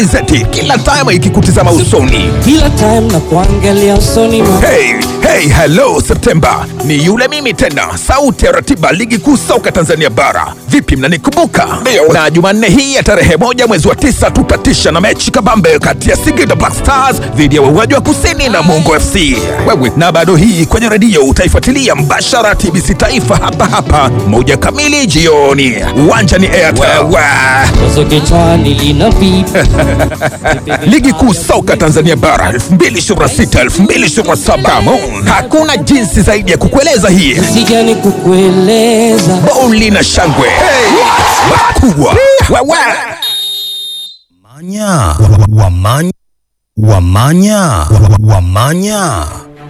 Zeti kila time ikikutizama usoni. Kila time na kuangalia usoni mwa Hey, hey, hello Septemba, ni yule mimi tena, sauti ya ratiba ligi kuu soka Tanzania bara. Vipi, mnanikumbuka? Na Jumanne hii ya tarehe moja mwezi wa tisa tutatisha na mechi kabambe kati ya Singida Black Stars dhidi ya wauaji wa kusini na Mungo FC. Wewe na bado hii kwenye redio utaifuatilia mbashara TBC Taifa hapa hapa moja kamili jioni. Uwanja ni Airtel. wazo kichwani lina vipi? Ligi kuu soka Tanzania bara 2026 2027. Come on. Hakuna jinsi zaidi ya kukueleza hii. Sijani kukueleza Bowli na shangwe makubwa. Wewe. Wamanya. Wa- wa- Wamanya. Wamanya. Wa- wa- Wamanya.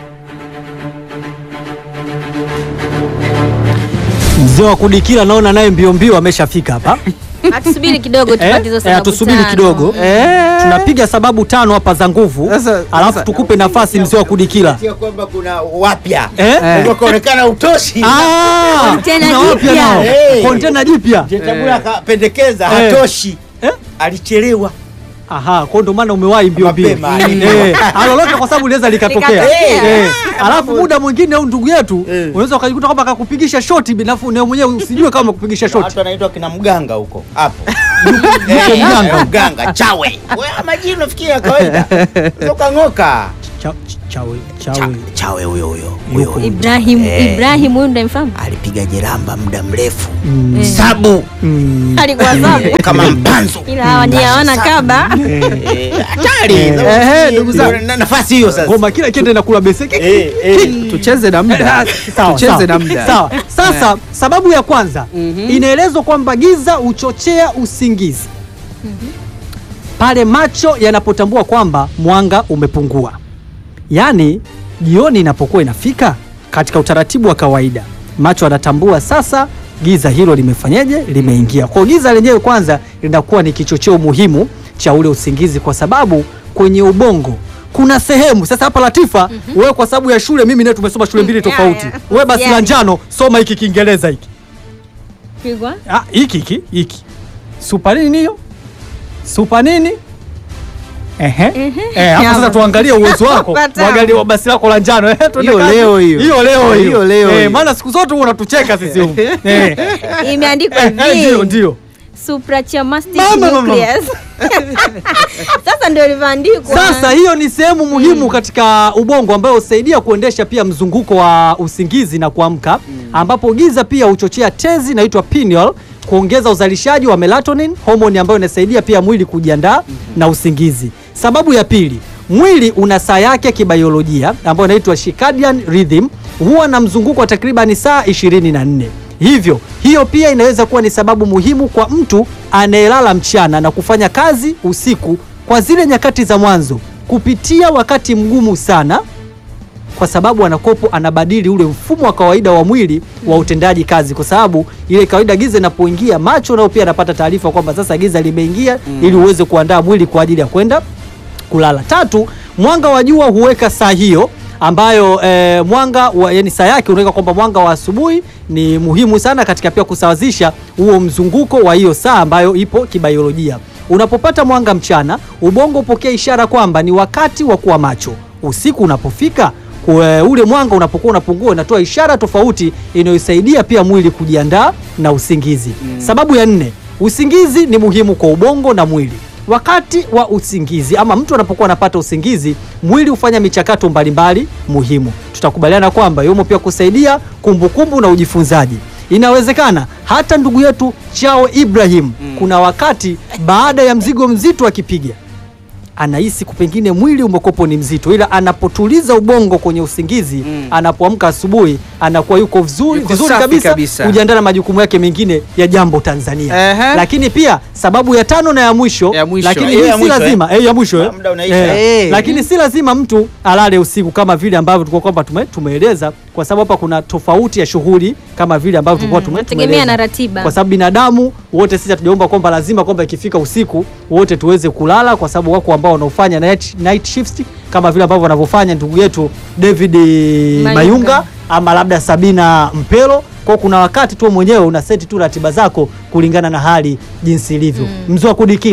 Mzee wa kudikila naona naye mbio mbio ameshafika hapa. Atusubiri kidogo Eh, tupate hizo eh, sababu tusubiri tano. kidogo. Tunapiga sababu tano hapa za nguvu, Sasa- alafu sasa- tukupe nafasi mzee wa kudikila. Sio kwamba kuna wapya Eh? Kwa kuonekana utoshi Ah, Kontena kuna wapya jipya. nao. Hey. Kontena jipya. Jetabula akapendekeza Eh. hatoshi Eh? alichelewa Aha, kwa ndo maana umewahi mbio mbio. Mapema. Eh, alolote kwa sababu liweza likatokea. Likatokea. Eh, alafu muda mwingine au ndugu yetu Eh. unaweza ukajikuta kwamba akakupigisha shoti binafu na mwenyewe usijue kama kupigisha shoti. watu wanaitwa kina mganga huko hapo Yuko Eh, mganga. mganga chawe Wewe majini unafikiria ya kawaida toka ngoka Cha- Chawe, Cha- chawe. chawe huyo huyo Yuko. huyo Ibrahim, Eh. Ibrahim huyu ndamfahamu? alipiga jeramba muda mrefu Mm. sabu Mm. Alikuwa sabu. kama mpanzo Ila hawa ni hawana kaba. Eh, hatari Eh, ndugu zangu. Na- nafasi hiyo sasa Ngoma kila kiende na kula beseki. Eh, eh. tucheze na muda Sawa, tucheze sawa. na muda Sawa. Sasa sababu ya kwanza inaelezwa kwamba giza huchochea usingizi pale macho yanapotambua kwamba mwanga umepungua, yaani jioni inapokuwa inafika, katika utaratibu wa kawaida macho yanatambua sasa giza hilo limefanyeje, limeingia. Kwa hiyo giza lenyewe kwanza linakuwa ni kichocheo muhimu cha ule usingizi, kwa sababu kwenye ubongo kuna sehemu sasa. Hapa Latifa, wewe kwa sababu ya shule, mimi naye tumesoma shule mbili Yeah, tofauti. yeah. Wewe basi la Yeah. njano, soma hiki Kiingereza hiki Pigwa. Ah, hiki hiki hiki super nini hiyo super nini Ehe. Eh, hapa sasa tuangalie uwezo wako Pata. mwangalie wa basi lako la njano. Eh, twende Hiyo kazi. leo hiyo. Hiyo leo hiyo. Hiyo leo Eh, hiyo. maana siku zote huwa unatucheka sisi huko. Eh. Imeandikwa Eh, eh, Ndio hivi. ndio. Suprachiasmatic Mama, mama, mama. nucleus. Sasa ndio ilivyoandikwa. Sasa hiyo ni sehemu muhimu katika ubongo ambayo husaidia kuendesha pia mzunguko wa usingizi na kuamka, ambapo giza pia huchochea tezi inaitwa pineal kuongeza uzalishaji wa melatonin, homoni ambayo inasaidia pia mwili kujiandaa na usingizi. Sababu ya pili, mwili una saa yake kibiolojia ambayo inaitwa circadian rhythm, huwa na mzunguko wa takribani saa 24. Hivyo hiyo pia inaweza kuwa ni sababu muhimu kwa mtu anayelala mchana na kufanya kazi usiku kwa zile nyakati za mwanzo kupitia wakati mgumu sana, kwa sababu anakopo anabadili ule mfumo wa kawaida wa mwili wa utendaji kazi, kwa sababu ile kawaida giza inapoingia, macho nao pia anapata taarifa kwamba sasa giza limeingia, ili uweze kuandaa mwili kwa ajili ya kwenda kulala. Tatu, mwanga wa jua huweka saa hiyo ambayo eh, mwanga wa, yani saa yake unaweka kwamba mwanga wa asubuhi ni muhimu sana katika pia kusawazisha huo mzunguko wa hiyo saa ambayo ipo kibiolojia. Unapopata mwanga mchana, ubongo hupokea ishara kwamba ni wakati wa kuwa macho. Usiku unapofika kue- ule mwanga unapokuwa unapungua, unatoa ishara tofauti inayosaidia pia mwili kujiandaa na usingizi. Sababu ya nne, usingizi ni muhimu kwa ubongo na mwili. Wakati wa usingizi ama mtu anapokuwa anapata usingizi, mwili hufanya michakato mbalimbali muhimu. Tutakubaliana kwamba yumo pia kusaidia kumbukumbu na ujifunzaji. Inawezekana hata ndugu yetu Chao Ibrahim, kuna wakati baada ya mzigo mzito akipiga anahisi pengine mwili umekopo ni mzito, ila anapotuliza ubongo kwenye usingizi, anapoamka asubuhi anakuwa yuko vizuri, Yuko vizuri safi kabisa, kabisa. kujiandaa na majukumu yake mengine ya jambo Tanzania. Ehe. Lakini pia sababu ya tano na ya mwisho, Ya mwisho. lakini Eh, hii ya si mwisho, eh. lazima eh, ya mwisho eh. Muda unaisha. Eh, Eh. lakini si lazima mtu alale usiku kama vile ambavyo tulikuwa kwamba tume, tumeeleza, kwa sababu hapa kuna tofauti ya shughuli kama vile ambavyo tulikuwa tume, Nategemea tumeeleza. na ratiba. kwa sababu binadamu wote sisi hatujaomba kwamba lazima kwamba ikifika usiku wote tuweze kulala, kwa sababu wako ambao wanaofanya night, night shifts kama vile ambavyo wanavyofanya ndugu yetu David Mayunga, Mayunga. ama labda Sabina Mpelo. Kwa hiyo kuna wakati tu mwenyewe una seti tu ratiba zako kulingana na hali jinsi ilivyo. Mzee wa kudikila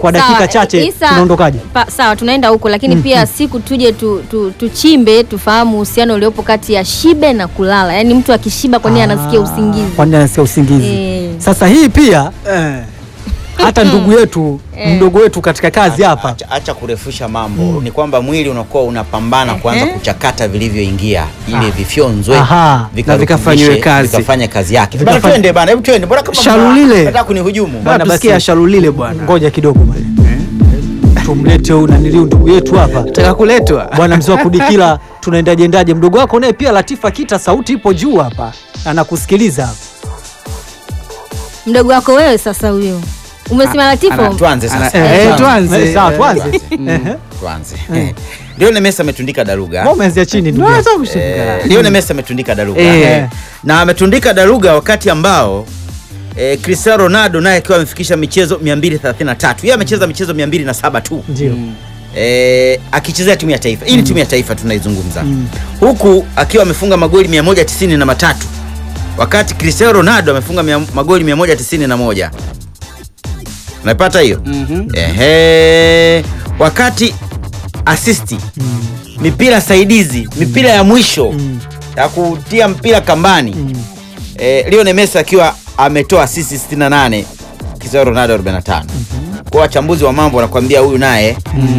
kwa dakika Sawa, chache Isa, tunaondokaje? pa- Sawa, tunaenda huko lakini pia siku tuje tu, tu, tuchimbe tufahamu uhusiano uliopo kati ya shibe na kulala. Yaani mtu akishiba kwa nini anasikia Ah, usingizi? Kwa nini anasikia usingizi? Eh. Sasa hii pia hata ndugu yetu mdogo wetu katika kazi hapa Acha, acha kurefusha mambo ni kwamba mwili unakuwa unapambana kuanza Ehe. kuchakata vilivyoingia ili vifyonzwe Aha. vikarutubishe, Na vikafanyiwe kazi. vikafanya kazi yake Vikafa- bana twende bana hebu twende bora kama Shalulile. nataka kunihujumu Bana, Bwana tusikia basi. shalulile bwana. ngoja kidogo bwana. tumlete huyu naniliu ndugu yetu hapa Taka kuletwa. bwana mzee wa kudikila tunaendaje endaje mdogo wako naye pia Latifa Kita sauti ipo juu hapa anakusikiliza hapa Mdogo wako wewe sasa huyo. Umesema Latifo? tuanze sasa Ana- eh, Tuanze. tuanze. Eh, sawa Eh, tuanze Tuanze. tuanze Lionel Messi ametundika daruga Mbona umeanzia chini ndugu yangu? Unaweza kushangaa. Eh, Lionel Messi ametundika daruga Eh. na ametundika daruga wakati ambao eh, Cristiano Ronaldo naye akiwa amefikisha michezo 233 yeye amecheza michezo 207 tu ndio eh, akichezea timu ya taifa hii ni timu ya taifa tunaizungumza huku akiwa amefunga magoli 193 na matatu wakati Cristiano Ronaldo amefunga mia, magoli 191 unapata hiyo ehe wakati asisti mipira saidizi mipira ya mwisho ya kutia mpira kambani eh, Lionel Messi akiwa ametoa assist 68 Cristiano Ronaldo 45 kwa wachambuzi wa mambo wanakuambia huyu naye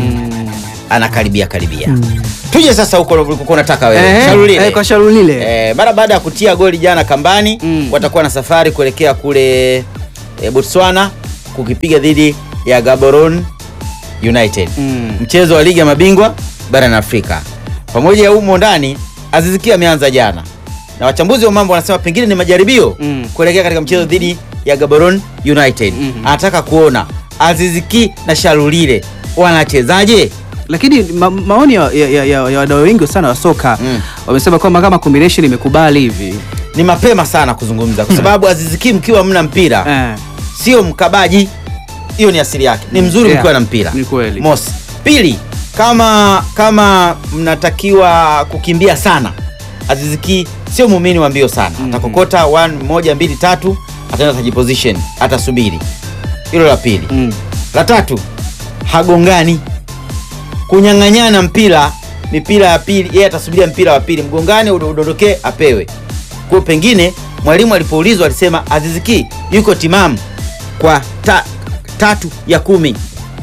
anakaribia karibia tuje sasa huko ulikokuwa unataka wewe Eh, Shalulile. eh, kwa shalulile. Eh, mara baada ya kutia goli jana kambani Mm. watakuwa na safari kuelekea kule eh, Botswana kukipiga dhidi ya Gaborone United Mm. mchezo wa ligi ya mabingwa barani Afrika. Pamoja ya humo ndani Azizikia ameanza jana na wachambuzi wa mambo wanasema pengine ni majaribio Mm. kuelekea katika mchezo dhidi ya Gaborone United. Mhm. Anataka kuona Aziziki na Shalulile wanachezaje. lakini ma maoni ya, ya, ya, ya, ya wadau wengi sana wa soka Mm. wamesema kwamba kama combination imekubali hivi Ni mapema sana kuzungumza kwa sababu Aziziki mkiwa mna mpira eh, sio mkabaji, hiyo ni asili yake. Ni mzuri Yeah, mkiwa na mpira. ni kweli. Mosi. Pili, kama kama mnatakiwa kukimbia sana, Aziziki sio muumini wa mbio sana. Atakokota one, moja mbili tatu, ataenda atajiposition, atasubiri. Hilo la pili. mm. La tatu, hagongani, kunyang'anyana mpira, mipira ya pili, yeye atasubiria mpira wa pili, mgongane udo- udondokee, apewe. Kwa hiyo pengine mwalimu alipoulizwa alisema Aziziki yuko timamu kwa ta, tatu ya kumi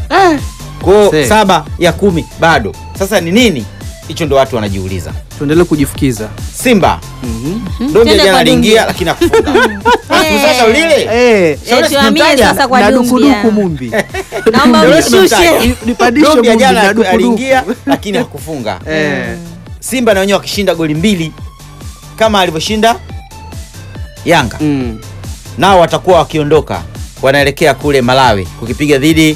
kwa hiyo See. saba ya kumi bado. Sasa ni nini hicho? Ndo watu wanajiuliza. tuendelee kujifukiza Simba mm-hmm. Ndombe Twende jana kwa aliingia Dumbia. lakini akufunga. Sasa lile eh, Shauri Eh, tuhamie simtaja. sasa kwa na Dumbia. dukuduku mumbi Naomba Ndio unishushe. tumemtaja. Ni- nipandishe Ndombia mumbi jana na dukuduku. aliingia lakini hakufunga. eh. Simba na wenyewe wakishinda goli mbili kama alivyoshinda Yanga, mm. nao watakuwa wakiondoka, wanaelekea kule Malawi kukipiga dhidi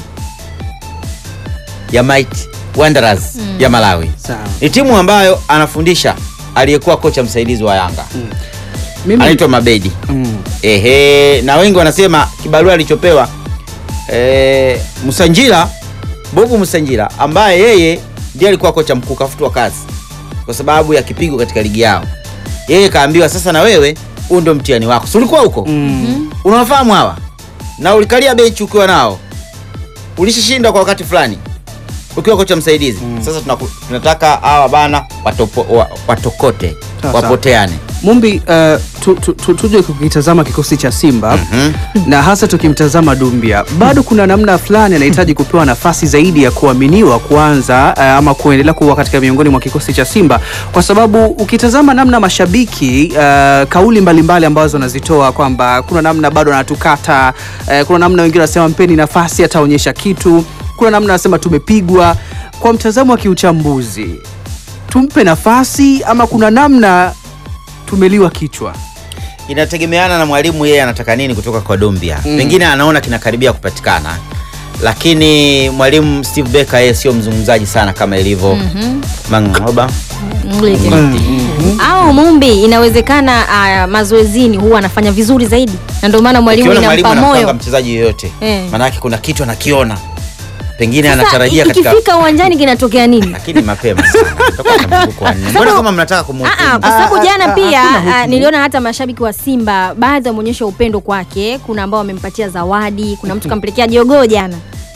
ya Mighty Wanderers ya Malawi. sawa Ni timu ambayo anafundisha aliyekuwa kocha msaidizi wa Yanga mimi anaitwa Mabedi. mm. Ehe, na wengi wanasema kibarua alichopewa e, Musanjira Bobu Musanjira ambaye yeye ndiye alikuwa kocha mkuu kafutwa kazi kwa sababu ya kipigo katika ligi yao. Yeye kaambiwa sasa, na wewe huu ndio mtihani wako. Si ulikuwa huko Mm. unawafahamu hawa na ulikalia benchi ukiwa nao, ulishashinda kwa wakati fulani ukiwa kocha msaidizi. Sasa tunaku, tunataka hawa bana watopo, wa, watokote Sawa, wapoteane. Mumbi, uh, tu, tu, tu, tuje kukitazama kikosi cha Simba na hasa tukimtazama Dumbia, bado kuna namna fulani anahitaji kupewa nafasi zaidi ya kuaminiwa kuanza uh, ama kuendelea kuwa katika miongoni mwa kikosi cha Simba, kwa sababu ukitazama namna mashabiki uh, kauli mbalimbali mbali ambazo wanazitoa kwamba kuna namna bado anatukata uh, kuna namna wengine wanasema mpeni nafasi ataonyesha kitu, kuna namna wanasema tumepigwa. Kwa mtazamo wa kiuchambuzi, tumpe nafasi ama kuna namna tumeliwa kichwa. inategemeana na mwalimu yeye anataka nini kutoka kwa Dombia. Pengine anaona kinakaribia kupatikana, lakini mwalimu Steve Barker yeye sio mzungumzaji sana kama ilivyo Mangoba. Mleke. au Mumbi inawezekana ah, mazoezini huwa anafanya vizuri zaidi na ndio maana mwalimu Ukiona mwalimu inampa anampanga moyo mchezaji yoyote, Eh. maanake kuna kitu anakiona, pengine Sasa, anatarajia katika, ikifika uwanjani kinatokea nini lakini mapema sana Tutakuwa na mzunguko wa nne. Mbona kama mnataka Ah, kumhukumu? kwa sababu jana pia hakuna ah, niliona hata mashabiki wa Simba baadhi wameonyesha upendo kwake. Kuna ambao wamempatia zawadi, kuna mtu kampelekea jogoo jana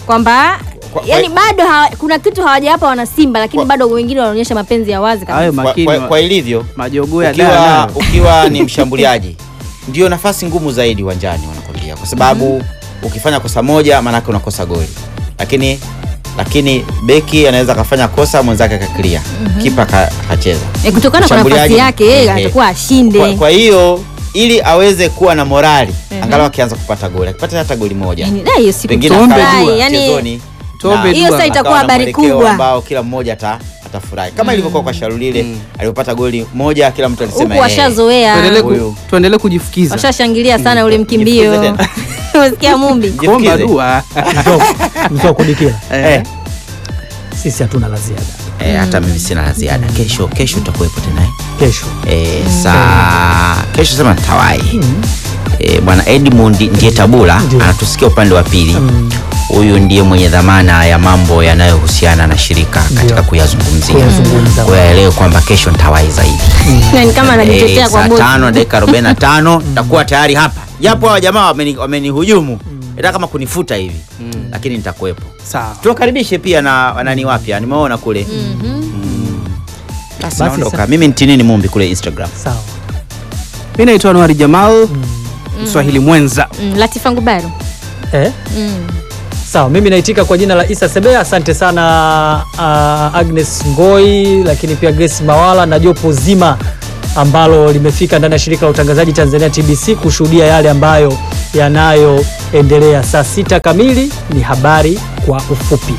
kwamba Kwa- yani kwa- bado hawa, kuna kitu hawajawapa wana Simba lakini Kwa- bado wengine wanaonyesha mapenzi ya wazi kabisa. hayo kwa, makini kwa, kwa ilivyo majogoo ya ukiwa, daa ukiwa ni mshambuliaji ndio nafasi ngumu zaidi uwanjani wanakwambia kwa sababu ukifanya kosa moja maanake unakosa goli lakini lakini beki anaweza akafanya kosa mwenzake akaklia kipa ka- akacheza E, kutokana kwa nafasi Mshambuliaji- yake yeye Ehe. atakuwa ashinde. kwa, kwa hiyo ili aweze kuwa na morali Mhm. angalau akianza kupata goli akipata hata goli moja Yani, na hiyo siku pengine Tuombe akawa dua. yani mchezoni Tuombe na Hiyo sasa itakuwa akawa na habari mwelekeo kubwa. ambao kila mmoja ata atafurahi kama ilivyokuwa kwa Sharulile Mm. alipopata goli moja kila mtu alisema huku "Eh." washazoea. tuendelee Huyu. ku, tuendelee kujifukiza Washashangilia sana ule mkimbio. Jifunze tena. Umesikia Mumbi? kuomba Jifukize. dua mtoa kudikira Eh, sisi hatuna la ziada eh, hata mimi sina la ziada kesho kesho utakuwepo tena eh? kesho eh, saa kesho sema tawai eh, bwana Edmund ndiye tabula Ndiyo. anatusikia upande wa pili huyu ndiye mwenye dhamana ya mambo yanayohusiana na shirika katika Ndiyo. kuyazungumzia Kuyazungumza. kwa hiyo aelewe kwamba kesho nitawai zaidi Ni kama anajitetea Eh, kwa saa bosi. tano dakika arobaini na tano takuwa tayari hapa japo hawa jamaa wameni- wamenihujumu ita kama kunifuta hivi lakini nitakuwepo sawa tuwakaribishe pia na wanani wapya nimeona kule basi Basi naondoka sa- mimi ntinini mumbi kule instagram sawa mi naitwa anuari jamal mswahili mwenza Mm, Latifa Ngubaro. eh? Mm. sawa mimi naitika kwa jina la isa sebea asante sana uh, agnes ngoi lakini pia grace mawala na jopo zima ambalo limefika ndani ya shirika la utangazaji tanzania tbc kushuhudia yale ambayo yanayoendelea saa sita kamili ni habari kwa ufupi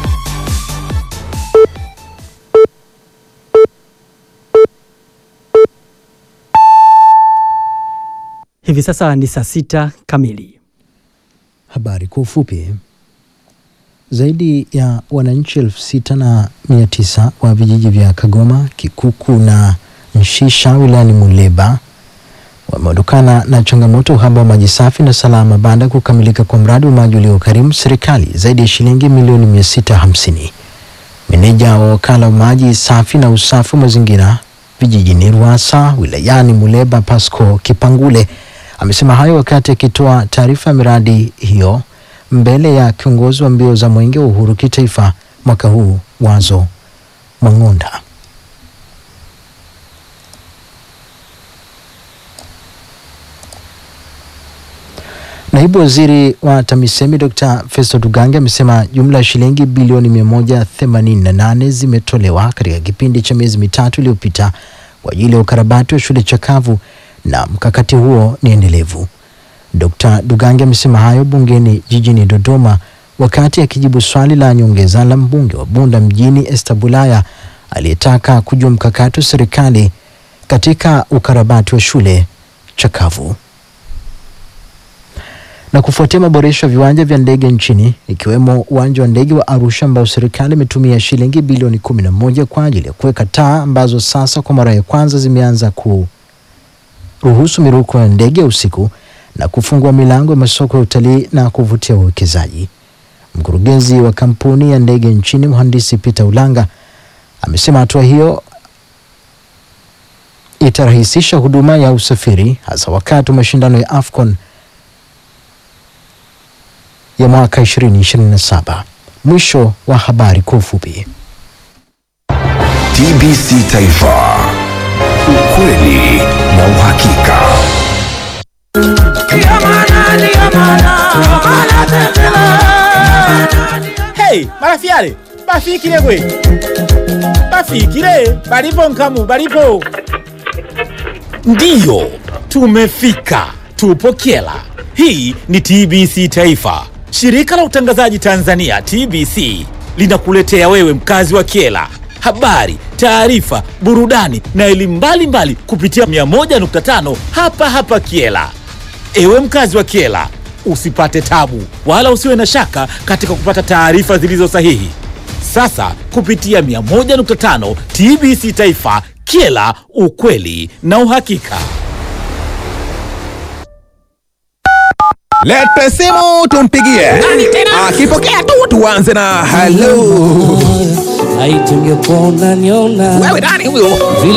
hivi sasa ni saa sita kamili Habari kwa ufupi. Zaidi ya wananchi elfu sita na mia tisa wa vijiji vya Kagoma, Kikuku na Mshisha wilayani Muleba wameondokana na changamoto uhaba wa maji safi na salama baada ya kukamilika kwa mradi wa maji uliokarimu serikali zaidi ya shilingi milioni 650. Meneja wa wakala wa maji safi na usafi wa mazingira vijijini Ruasa wilayani Muleba Pasco Kipangule amesema hayo wakati akitoa taarifa ya miradi hiyo mbele ya kiongozi wa mbio za mwenge wa uhuru kitaifa mwaka huu Wazo Mwang'onda. Naibu waziri wa TAMISEMI Dr. Festo Dugange amesema jumla ya shilingi bilioni 188 zimetolewa katika kipindi cha miezi mitatu iliyopita kwa ajili ya ukarabati wa shule chakavu na mkakati huo ni endelevu. Dr. Dugange amesema hayo bungeni jijini Dodoma wakati akijibu swali la nyongeza la mbunge wa Bunda mjini Esther Bulaya aliyetaka kujua mkakati wa serikali katika ukarabati wa shule chakavu na kufuatia maboresho ya viwanja vya ndege nchini ikiwemo uwanja wa ndege wa Arusha ambao serikali imetumia shilingi bilioni 11 kwa ajili ya kuweka taa ambazo sasa kwa mara ya kwanza zimeanza kuruhusu miruko ya ndege ya usiku na kufungua milango ya masoko ya utalii na kuvutia wawekezaji. Mkurugenzi wa kampuni ya ndege nchini mhandisi Peter Ulanga amesema hatua hiyo itarahisisha huduma ya usafiri hasa wakati wa mashindano ya AFCON ya mwaka 2027. Mwisho wa habari kwa ufupi. TBC Taifa, ukweli na uhakika. Hey, marafiale bafikile gwe bafikile balipo nkamu balipo ndiyo tumefika tupo kyela hii ni tbc taifa shirika la utangazaji tanzania tbc linakuletea wewe mkazi wa kyela habari taarifa burudani na elimu mbalimbali kupitia 101.5 hapa hapa kyela Ewe mkazi wa Kiela, usipate tabu wala usiwe na shaka katika kupata taarifa zilizo sahihi. Sasa kupitia 101.5 TBC Taifa, Kiela, ukweli na uhakika. Lete simu tumpigie. Akipokea tu tuanze na hello. Laiti ungekuwa unaniona Wewe nani huyo? vile